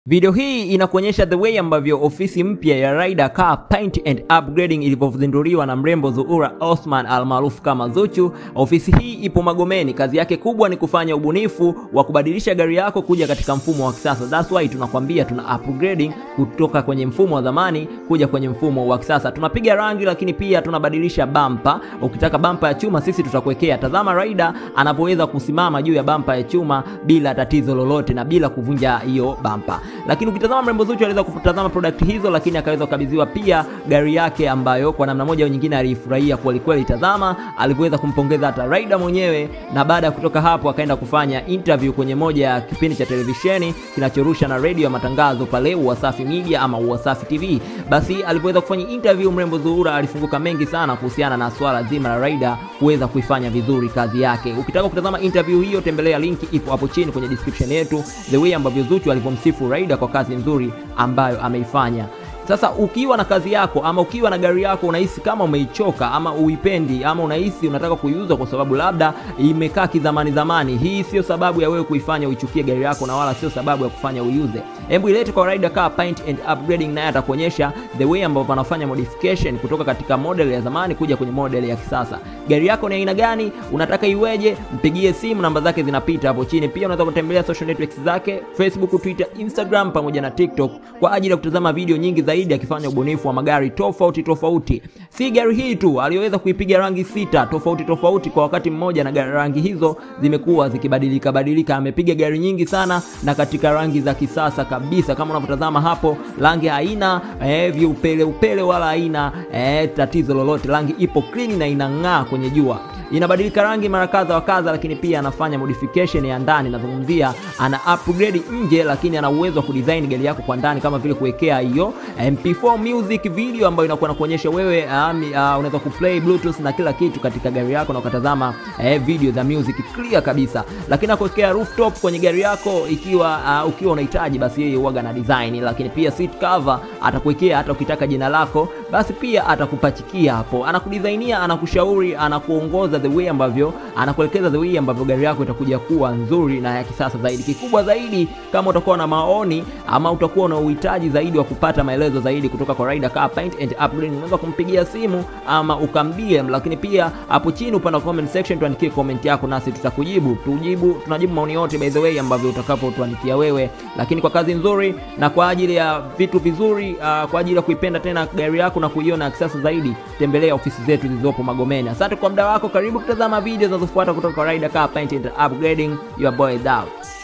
Video hii inakuonyesha the way ambavyo ofisi mpya ya Ryder Car Paint and Upgrading ilivyozinduliwa na mrembo Zuhura Osman almaarufu kama Zuchu. Ofisi hii ipo Magomeni. Kazi yake kubwa ni kufanya ubunifu wa kubadilisha gari yako kuja katika mfumo wa kisasa. That's why tunakwambia tuna upgrading kutoka kwenye mfumo wa zamani kuja kwenye mfumo wa kisasa. Tunapiga rangi, lakini pia tunabadilisha bampa. Ukitaka bampa ya chuma, sisi tutakuwekea. Tazama Ryder anapoweza kusimama juu ya bampa ya chuma bila tatizo lolote na bila kuvunja hiyo bampa lakini ukitazama mrembo Zuchu aliweza kutazama product hizo, lakini akaweza kukabidhiwa pia gari yake ambayo kwa namna moja au nyingine alifurahia kweli kweli. Tazama alivyoweza kumpongeza hata Ryder mwenyewe, na baada ya kutoka hapo akaenda kufanya interview kwenye moja ya kipindi cha televisheni kinachorusha na radio ya matangazo pale Wasafi Media ama Wasafi TV. Basi alivyoweza kufanya interview, mrembo Zuhura alifunguka mengi sana kuhusiana na swala zima la Ryder kuweza kuifanya vizuri kazi yake. Ukitaka kutazama interview hiyo, tembelea linki ipo hapo chini kwenye description yetu, the way ambavyo Zuchu alivyomsifu Ryder kwa kazi nzuri ambayo ameifanya. Sasa ukiwa na kazi yako ama ukiwa na gari yako unahisi kama umeichoka ama uipendi ama unahisi unataka kuiuza kwa sababu labda imekaa kizamani zamani, hii sio sababu ya wewe kuifanya uichukie gari yako na wala sio sababu ya kufanya uiuze. Hebu ilete kwa Ryder Car Paint and Upgrading, naye atakuonyesha the way ambavyo wanafanya modification kutoka katika model ya zamani kuja kwenye model ya kisasa. Gari yako ni aina gani? Unataka iweje? Mpigie simu, namba zake zinapita hapo chini. Pia unaweza kutembelea social networks zake Facebook, Twitter, Instagram pamoja na TikTok kwa ajili ya kutazama video nyingi zaidi akifanya ubunifu wa magari tofauti tofauti. Si gari hii tu, aliyoweza kuipiga rangi sita tofauti tofauti kwa wakati mmoja, na rangi hizo zimekuwa zikibadilika badilika. Amepiga gari nyingi sana na katika rangi za kisasa kabisa, kama unavyotazama hapo, rangi haina eh, viupele upele wala haina eh, tatizo lolote. Rangi ipo clean na inang'aa kwenye jua inabadilika rangi mara kadha wa kadha, lakini pia anafanya modification ya ndani. Nazungumzia ana upgrade nje, lakini ana uwezo wa kudesign gari yako kwa ndani, kama vile kuwekea hiyo MP4 music video ambayo inakuwa nakuonyesha wewe um, uh, unaweza kuplay bluetooth na kila kitu katika gari yako na ukatazama eh, video za music clear kabisa, lakini akuwekea rooftop kwenye gari yako ikiwa uh, ukiwa unahitaji, basi yeye huaga na design, lakini pia seat cover atakuwekea, hata ukitaka jina lako basi pia atakupachikia hapo, anakudesignia, anakushauri, anakuongoza the way ambavyo anakuelekeza the way ambavyo gari yako itakuja kuwa nzuri na ya kisasa zaidi. Kikubwa zaidi, kama utakuwa na maoni ama utakuwa na uhitaji zaidi wa kupata maelezo zaidi kutoka kwa Ryder Car Paint and Upgrading, unaweza kumpigia simu ama ukambie, lakini pia hapo chini upande wa comment section tuandikie comment yako, nasi tutakujibu. Tujibu, tunajibu maoni yote by the way ambavyo utakapotuandikia wewe, lakini kwa kazi nzuri na kwa ajili ya vitu vizuri, uh, kwa ajili ya kuipenda tena gari yako na kuiona ya kisasa zaidi, tembelea ofisi zetu zilizopo Magomeni. Asante kwa muda wako. Karibu kutazama video zinazofuata kutoka Ryder Car Paint and Upgrading. Your boy is out.